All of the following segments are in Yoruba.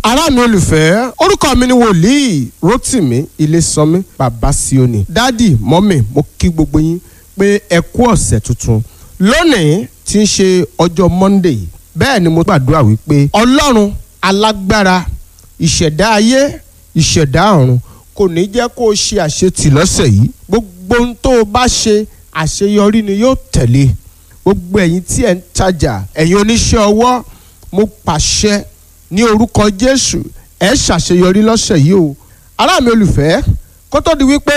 ará mi olùfẹ́ orúkọ mi ni wòlíì rotimi ilésànmí bàbá síónì dádì mọ́mì mo kí gbogbo yín pé ẹ kú ọ̀sẹ̀ tuntun lónìí tí ń ṣe ọjọ́ monday bẹ́ẹ̀ ni mo gbàdúrà wípé ọlọ́run alágbára ìṣẹ̀dá ayé ìṣẹ̀dá ọ̀run kò ní jẹ́ kó o ṣe àṣetì lọ́sẹ̀ yìí gbogbo ohun tó o bá ṣe àṣeyọrí ni yóò tẹ̀lé gbogbo ẹ̀yin tí ẹ̀ ń tajà ẹ̀yin oníṣẹ́ ọwọ́ mo pàṣẹ ní orúkọ jésù ẹ ṣàṣeyọrí lọ́sẹ̀ yìí o ará mi olùfẹ́ kó tó di wípé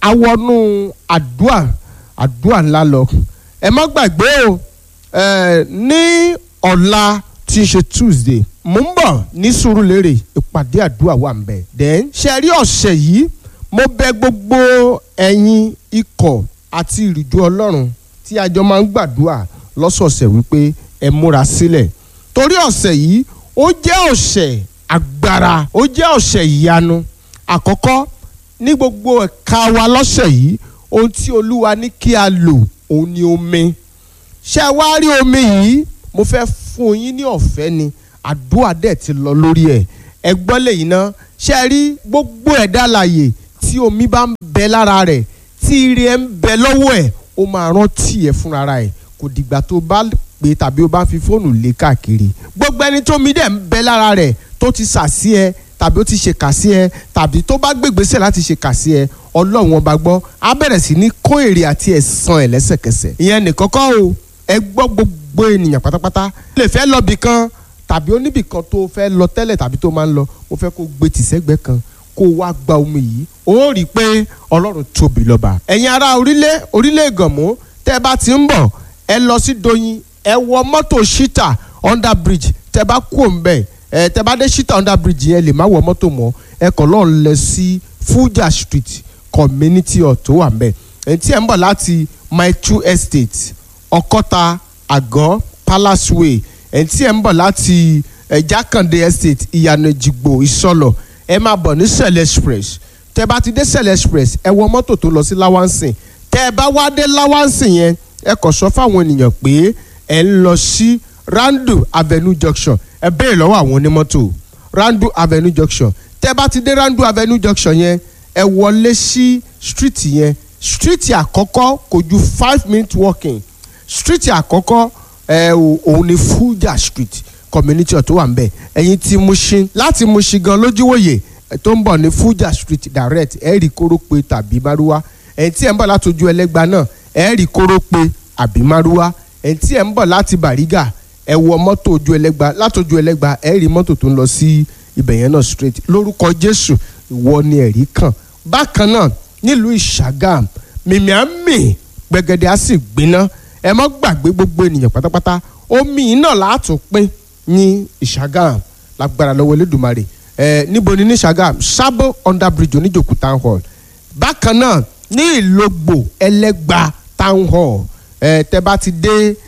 awọnú àdúà àdúà ńlá lọ ẹ má gbàgbé o ẹ ní ọ̀la tí ń ṣe tuesday mo ń bọ̀ ní sùúrùlérè ìpàdé àdúà wà ń bẹ̀ then ṣe rí ọ̀sẹ̀ yìí mo bẹ̀ gbogbo ẹ̀yin ikọ̀ àti ìrìjú ọlọ́run tí a jọ máa ń gbàdúà lọ́sọ̀ọ̀sẹ̀ wípé ẹ múra sílẹ̀ torí ọ̀sẹ̀ yìí ó jẹ́ ọ̀sẹ̀ agbára ó jẹ́ ọ̀sẹ̀ ìyanu àkọ́kọ́ ní gbogbo ẹ̀ka wa lọ́sẹ̀ yìí ohun tí olúwa ní kí a lò òun ni omi ṣé ẹ wá rí omi yìí mo fẹ́ fún yín ní ọ̀fẹ́ ni àdúrà dẹ̀ ti lọ lórí ẹ̀ ẹ gbọ́ lẹ́yìn náà ṣé ẹ rí gbogbo ẹ̀dá láàyè tí omi bá ń bẹ lára rẹ̀ tí ire ẹ̀ ń bẹ lọ́wọ́ ẹ̀ ó máa rántí ẹ̀ fúnra ẹ̀ kò dìgbà tó bá pé tàbí o bá fi fóònù lé káàkiri gbogbo ẹni tó mi dẹ̀ ń bẹ lára rẹ̀ tó ti sà sí ẹ tàbí ó ti ṣe kà sí ẹ tàbí tó bá gbégbèsè láti ṣe kà sí ẹ ọlọ́run ọba gbọ́ á bẹ̀rẹ̀ sí ní kó èrè àti ẹ̀san ẹ̀ lẹ́sẹ̀kẹsẹ̀ ìyẹn nìkan kọ́ o ẹ gbọ́ gbogbo ènìyàn pátápátá lè fẹ́ lọ bì kan tàbí oníbì kan tó fẹ́ lọ tẹ́lẹ̀ tàbí tó máa ń lọ mo fẹ́ kó gbé tìṣẹ́gbẹ́ kan kó wá gba omi yìí ó rí i pé ọlọ́run tóbi lọ́ba ẹ̀yin ará orílẹ̀ orílẹ̀ ìgànmú tẹ́ ẹ bá ti ń bọ̀ ẹ lọ sí doyin ẹ wọ mọ́tò shita under bridge tẹ bá kú òǹbẹ ẹ tẹ bá dé shita under bridge yẹn lè má wọ mọ́tò mọ́ ẹ kàn lọ́ọ́ lẹ sí Fuja street community hall tó wà mbẹ ẹ tí ẹ ń bọ̀ láti my two estate ọkọ́ta àgọ́ palace way ẹ tí ẹ ń bọ̀ láti ẹ jákàndé estate ìyànà ìjìgbò ìsọlọ ẹ máa bọ̀ ní sẹlẹ express tẹ bá ti dé sẹlẹ express ẹ wọ mọ́tò tó lọ sí lawansin tẹ ẹ bá wá dé lawansin yẹn ẹ kàn sọ fáwọn ènìyàn pé ẹ ń lọ sí randu avenue junction ẹ béèrè lọ́wọ́ àwọn onímọ́tò randu avenue junction tẹ́ bá ti dé randu avenue junction yẹn ẹ wọlé sí street yẹn street àkọ́kọ́ kò ju five minutes walking street àkọ́kọ́ ẹ òun ni Fuja street community tó wà ń bẹ̀ ẹ̀yin tí Mushin láti Mushin gan lójúwòye tó ń bọ̀ ní Fuja street direct ẹ rí kórópè tàbí márúwá ẹ̀yin tí ẹ̀ ń bọ̀ látọjú ẹlẹ́gba náà ẹ rí kórópè àbí márúwá ẹ̀yin tí ẹ̀ ń bọ̀ láti Bàrígà ẹ wọ mọ́tò ojú ẹlẹ́gba látọjú ẹlẹ́gba ẹ rí mọ́tò tó ń lọ sí ibẹ̀ yẹn náà straight lórúkọ Jésù ìwọ ni ẹ̀rí kan bákan náà nílùú Ìṣàgàm mìmí à ń mì gbẹ̀gẹ̀dẹ̀ á sì gbiná ẹ má gbàgbé gbogbo ènìyàn pátápátá omi náà látún pín ní Ìṣàgàm lágbára lọ́wọ́ Elédùmarè ẹ níbo ni ní Ìṣàgàm Sabo under bridge oníjòkú town hall bákan náà ní Ìlógbò Ẹlẹ́gba town hall ẹ tẹ bá ti dé